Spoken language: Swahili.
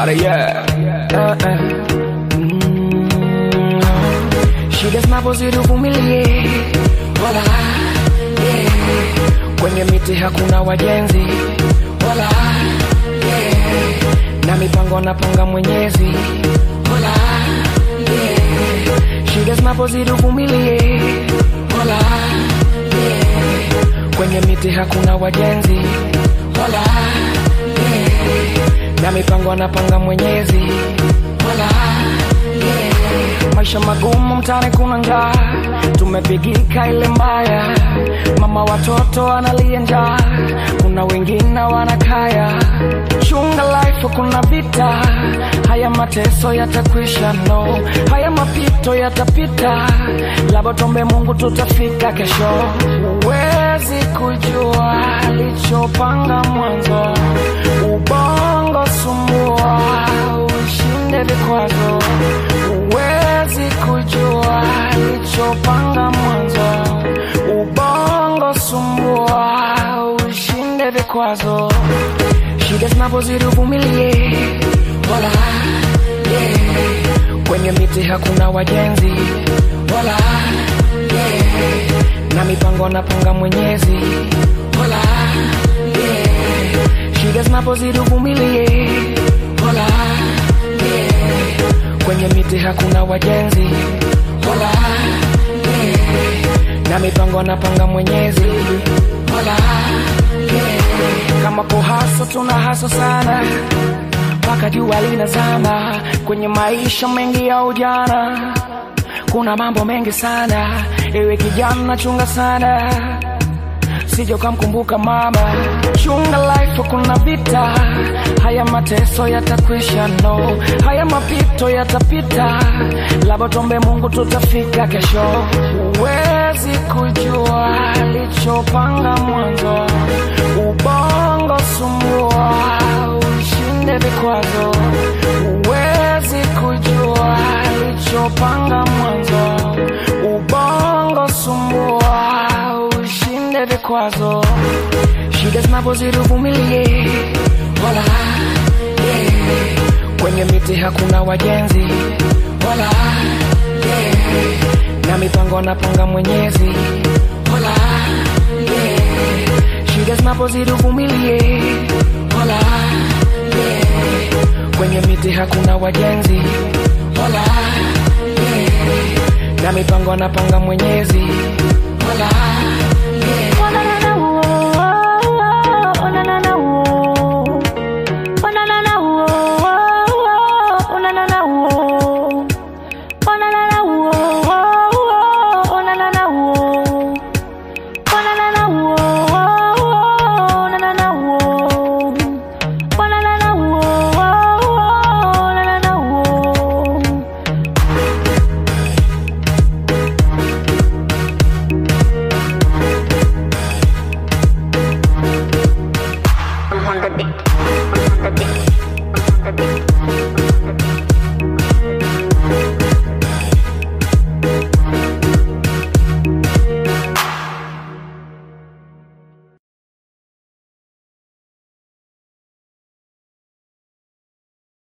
Mara yeah. Uh, uh. Mm. Shida zinapozidi uvumilie, wala yeah. Kwenye miti hakuna wajenzi, wala yeah. Na mipango napanga Mwenyezi, wala yeah. Shida zinapozidi uvumilie, wala yeah. Kwenye miti hakuna wajenzi, wala yeah. Na mipango napanga Mwenyezi, wala yeah. Maisha magumu mtaani, kuna njaa, tumepigika ile mbaya, mama watoto analia njaa, kuna wengine wanakaya. Chunga life, kuna vita, haya mateso yatakwisha, no, haya mapito yatapita, labda tuombe Mungu tutafika kesho. Huwezi kujua alichopanga mwanzo, ubongo sumbua, ushinde vikwazo. Huwezi kujua alichopanga mwanzo, ubongo sumbua, ushinde vikwazo. Shida zinapozidi uvumilie, wala yeah. Kwenye miti hakuna wajenzi, wala yeah. Na mipango napanga Mwenyezi, wala yeah. Shida zinapozidi uvumilie, wala yeah. Kwenye miti hakuna wajenzi, wala yeah. Na mipango napanga Mwenyezi, wala yeah. Kama kuhaso tuna haso sana mpaka jua linazama. Kwenye maisha mengi ya ujana kuna mambo mengi sana, ewe kijana chunga sana sije ukamkumbuka mama. Chunga life, kuna vita, haya mateso yatakwisha, no, haya mapito yatapita, labda tuombe Mungu tutafika kesho. Huwezi kujua alichopanga mwanzo, ubongo sumbua, ushinde vikwazo. Huwezi kujua alichopanga mwanzo, ubongo sumbua, ushinde vikwazo. Shida zinapozidi uvumilie, wala yeah. Kwenye miti hakuna wajenzi, wala yeah. Na mipango napanga Mwenyezi, wala yeah. Shida zinapozidi uvumilie, wala yeah. Kwenye miti hakuna wajenzi, wala yeah. Na mipango napanga Mwenyezi, wala